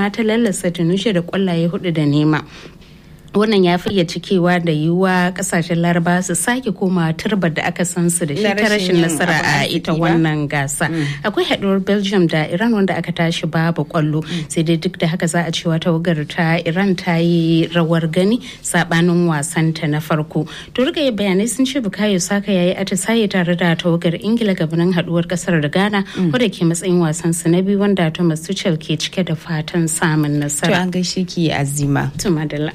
amma ta lallasa tunushe da kwallaye hudu da nema wannan ya fiye cikewa da yiwuwa kasashen laraba su sake koma turbar da aka san su da shi ta rashin nasara a ita wannan gasa akwai haɗuwar belgium da iran wanda aka tashi babu kwallo sai dai duk da haka za a cewa tawagar ta iran ta yi rawar gani sabanin wasanta na farko to rika bayanai sun ce bukayo saka yayi atisaye tare da tawagar ingila gabanin haɗuwar kasar da ghana wadda ke matsayin wasan su na biyu wanda thomas tuchel ke cike da fatan samun nasara to an gaishe ki azima to madalla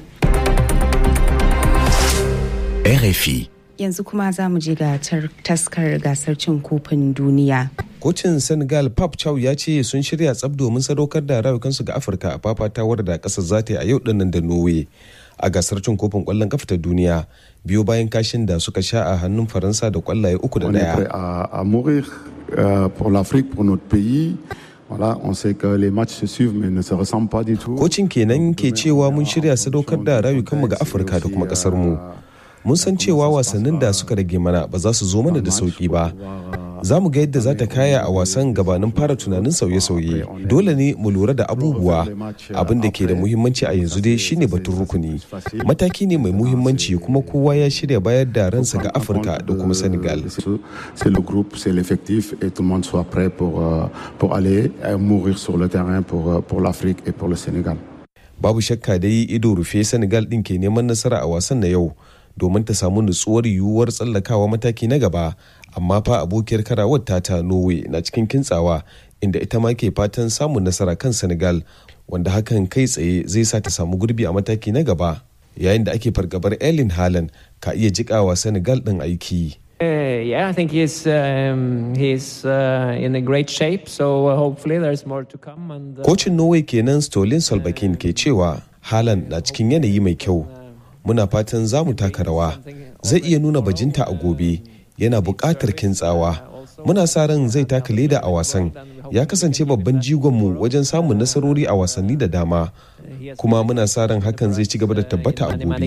RFI. Yanzu kuma za mu je ga taskar gasar cin kofin duniya. Kocin Senegal Pap Chow ya ce sun shirya tsab domin sadaukar da rayukansu ga Afirka a fafatawar da ƙasar za ta yi a yau dinnan da Norway a gasar cin kofin ƙwallon kafa ta duniya biyo bayan kashin da suka sha a hannun Faransa da ƙwallaye uku da ɗaya. a mourir pour l'Afrique, pour notre pays. Voilà, on sait que les matchs se suivent mais ne se ressemblent pas du tout. Kocin kenan ke cewa mun shirya sadaukar da rayukanmu ga Afirka da kuma ƙasar mu. mun san cewa wasannin da suka rage mana ba za su zo mana da sauki ba za mu ga yadda za ta kaya a wasan gabanin fara tunanin sauye-sauye dole ne mu lura da abubuwa abin da ke da muhimmanci a yanzu dai shine batun rukuni mataki ne mai muhimmanci kuma kowa ya shirya bayar da ransa ga afirka da kuma senegal c'est le groupe c'est l'effectif et tout le monde soit prêt pour, pour aller mourir sur le terrain pour, pour l'afrique et pour le sénégal babu shakka dai ido rufe senegal din ke neman nasara a wasan na yau domin ta samu nutsuwar yiwuwar tsallakawa mataki na gaba amma fa abokiyar karawar ta ta norway na cikin kintsawa inda ita ma ke fatan samun nasara kan senegal wanda hakan kai tsaye zai sa ta samu gurbi a mataki na gaba yayin da ake fargabar elin haaland ka iya jikawa senegal din aiki Uh, yeah, I think he's um, he's uh, in a great shape. So uh, hopefully there's more to come. And kocin norway kenan stolin solbakin ke cewa haaland na cikin yanayi mai kyau muna fatan za mu taka rawa zai iya nuna bajinta a gobe yana buƙatar kintsawa muna sa ran zai taka leda a wasan ya kasance babban jigonmu wajen samun nasarori a wasanni da dama kuma muna sa ran hakan zai ci gaba da tabbata a gobe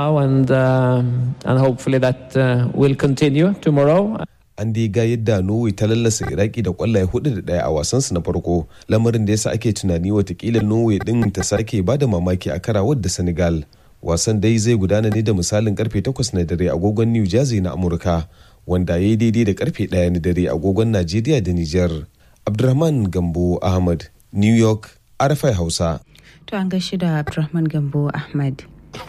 an dai ga yadda norway ta lallasa iraki da kwallaye hudu da daya a wasansu na farko lamarin da yasa ake tunani watakila norway din ta sake bada mamaki a karawar da senegal wasan dai zai gudana ne da misalin karfe 8 na dare agogon new jersey na amurka wanda ya yi daidai da karfe 1 na dare agogon najeriya da niger abdulrahman gambo ahmad new york arafai hausa to an gaishe da abdulrahman gambo ahmad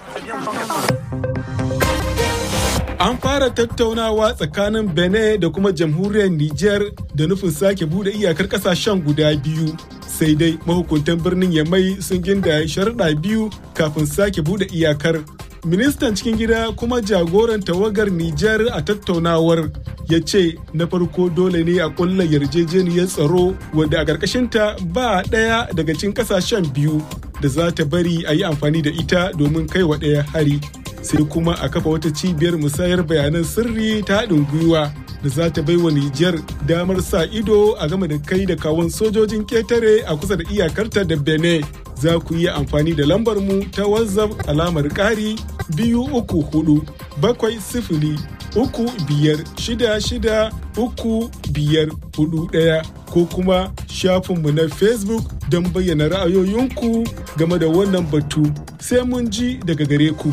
An fara tattaunawa tsakanin Benin da kuma jamhuriyar Nijar da nufin sake bude iyakar kasashen guda biyu. Sai dai mahukuntan birnin Yamai sun ginda sharuɗa biyu kafin sake bude iyakar. Ministan cikin gida kuma jagoran tawagar Nijar a tattaunawar ya ce na farko dole ne a ƙulla yarjejeniyar tsaro wadda a ƙarƙashinta ba ɗaya daga cikin ƙasashen biyu da za ta bari a yi amfani da ita domin kai wa ɗaya hari. sai kuma a kafa wata cibiyar musayar bayanan sirri ta haɗin gwiwa da za ta baiwa Nijar damar sa ido a game da kai da kawon sojojin ketare a kusa da iyakarta da Benin. Za ku iya amfani da lambar mu ta WhatsApp alamar ƙari biyu uku hudu bakwai sifili uku biyar shida shida uku biyar hudu ɗaya ko kuma shafinmu na Facebook don bayyana ra'ayoyinku game da wannan batu sai mun ji daga gare ku.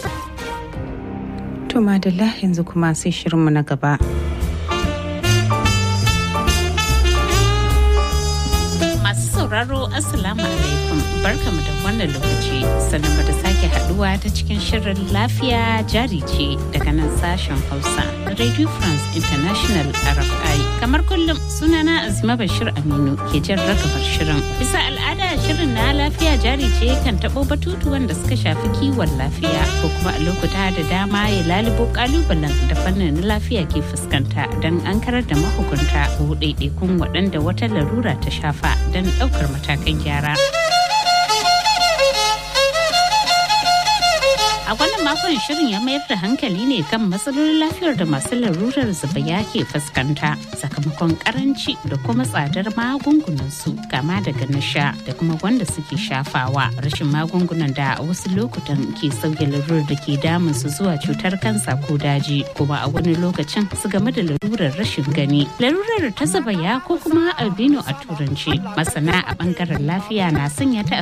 To madalla yanzu kuma sai shirinmu na gaba. Masu sauraro Assalamu alaikum barkamu da wannan lokaci sannan da sake haduwa ta cikin shirin lafiya jari ce daga nan sashen Hausa Radio France International RFI. Kamar kullum sunana Azima Bashir Aminu ke jan ragamar shirin. Bisa al'ada shirin na lafiya jari ce kan taɓo batutuwan da suka shafi kiwon lafiya ko kuma a lokuta da dama ya lalubo kalubalen da fannin lafiya ke fuskanta don an karar da mahukunta ko ɗaiɗaikun waɗanda wata larura ta shafa don ɗaukar matakan gyara. A wannan makon shirin ya mayar da hankali ne kan matsalolin lafiyar da masu larurar zubaya ke fuskanta sakamakon karanci da kuma tsadar magungunansu kama daga na sha da kuma wanda suke shafawa rashin magungunan da a wasu lokutan ke sauya larurar da ke damun su zuwa cutar kansa ko daji kuma a wani lokacin su game da larurar rashin gani larurar ta zubaya ko kuma albino a turanci masana a bangaren lafiya na sanya ta